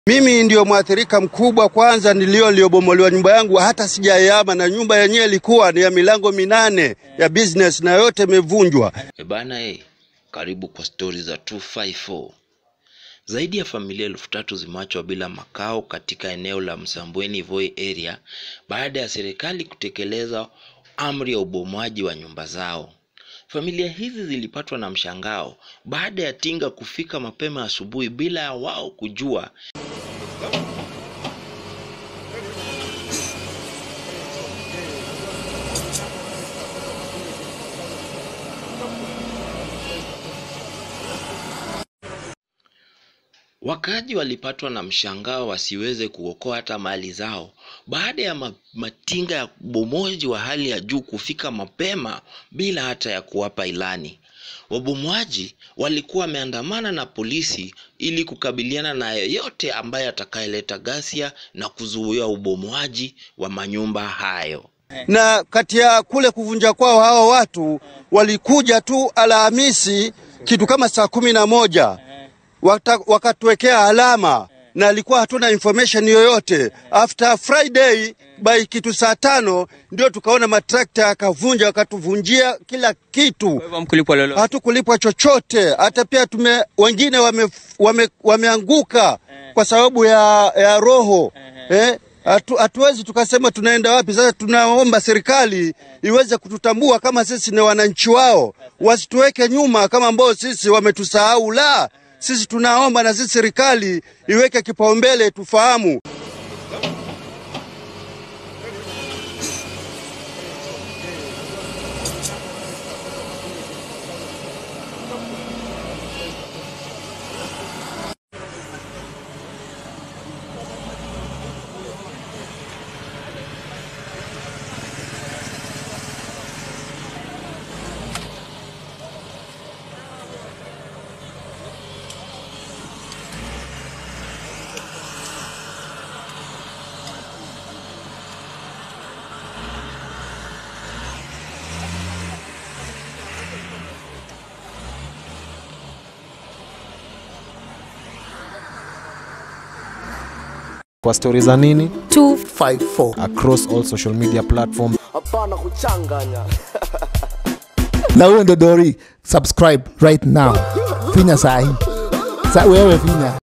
Mimi ndio mwathirika mkubwa kwanza, nilio niliobomolewa nyumba yangu, hata sijayama, na nyumba yenyewe ilikuwa ni ya milango minane ya business na yote imevunjwa. E bana e, karibu kwa stori za 254. Zaidi ya familia elfu tatu zimeachwa bila makao katika eneo la Msambweni Voi area baada ya serikali kutekeleza amri ya ubomoaji wa nyumba zao. Familia hizi zilipatwa na mshangao baada ya tinga kufika mapema asubuhi bila ya wao kujua Wakaaji walipatwa na mshangao wasiweze kuokoa hata mali zao baada ya ma- matinga ya ubomoaji wa hali ya juu kufika mapema bila hata ya kuwapa ilani. Wabomoaji walikuwa wameandamana na polisi ili kukabiliana na yeyote ambaye atakayeleta ghasia na kuzuia ubomoaji wa manyumba hayo. Na kati ya kule kuvunja kwao, hao watu walikuja tu Alhamisi kitu kama saa kumi na moja Wata- wakatuwekea alama na alikuwa hatuna information yoyote. After Friday by kitu saa tano ndio tukaona matrakta yakavunja, wakatuvunjia kila kitu, Kwa hivyo hamkulipwa lolote. hatukulipwa chochote. Hata pia tume wengine wame, wame, wameanguka kwa sababu ya, ya roho eh, hatu, hatuwezi tukasema tunaenda wapi sasa. Tunaomba serikali iweze kututambua kama sisi ni wananchi wao, wasituweke nyuma kama ambao sisi wametusahau. La, sisi tunaomba na sisi serikali iweke kipaumbele, tufahamu kwa stori za nini 254 across all social media platforms hapana kuchanganya na huyo ndo dori subscribe right now finya sahi sa wewe finya